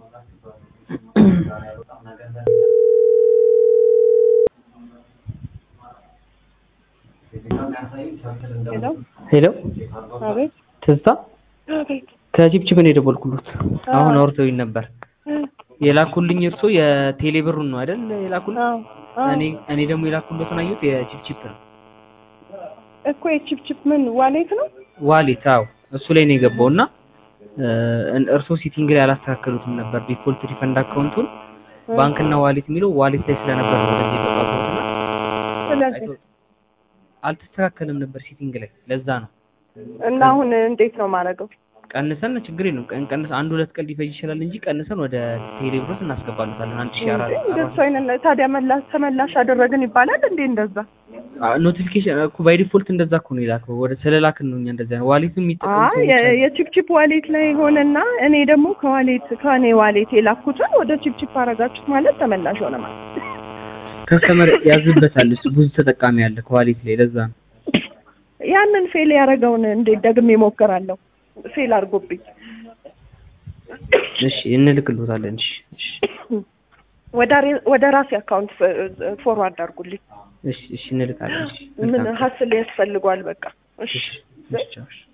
ሄሎ ሄሎ አቤት ትዝታ አቤት ከቺፕቺፕ ነው የደወልኩሎት። አሁን አውርተውኝ ነበር። እ የላኩልኝ እርሶ የቴሌ ብሩን ነው አይደል የላኩልኝ? አዎ አዎ እኔ እኔ ደግሞ የላኩሎትን አየሁት የቺፕቺፕ ነው እኮ የቺፕቺፕ ምን ዋሌት ነው? ዋሌት። አዎ እሱ ላይ ነው የገባው እና እርሶ ሲቲንግ ላይ አላስተካከሉትም ነበር ዲፎልት ሪፈንድ አካውንቱን ባንክና ዋሌት የሚለው ዋሌት ላይ ስለነበር ነው ወደዚህ የገባሁትና ስለዚህ አልተስተካከለም ነበር ሲቲንግ ላይ ለዛ ነው እና አሁን እንዴት ነው ማድረገው? ቀንሰን ችግር የለም ቀን ቀንሰን አንድ ሁለት ቀን ሊፈጅ ይችላል እንጂ ቀንሰን ወደ ቴሌ ብሮስ እናስገባለታለን አንድ ሺህ አራት እንደሱ አይነት ታዲያ መላሽ ተመላሽ አደረግን ይባላል እንዴ? እንደዛ ኖቲፊኬሽን እኮ ባይ ዲፎልት እንደዛ እኮ ነው የላከው ወደ ስለላክን ነው እኛ እንደዛ ነው ዋሌትም የሚጠቀሙ አይ የ- የቺፕቺፕ ዋሌት ላይ ሆነና እኔ ደግሞ ከዋሌት ከኔ ዋሌት የላኩትን ወደ ቺፕቺፕ አረጋችሁት ማለት ተመላሽ ሆነ ማለት ከስተመር ያዝበታል እሱ ብዙ ተጠቃሚ ያለ ከዋሌት ላይ ለዛ ነው ያንን ፌል ያደረገውን እንዴት ደግሜ እሞክራለሁ? ፌል አድርጎብኝ እሺ እንልክልዎታለን እሺ እሺ ወደ ሬ- ወደ ራሴ አካውንት ፎርዋርድ አድርጉልኝ። እሺ እሺ እንልካለን እሺ ምን መልካም ቀን። ሀስል ያስፈልጓል? በቃ እሺ እሺ እሺ ቻው፣ እሺ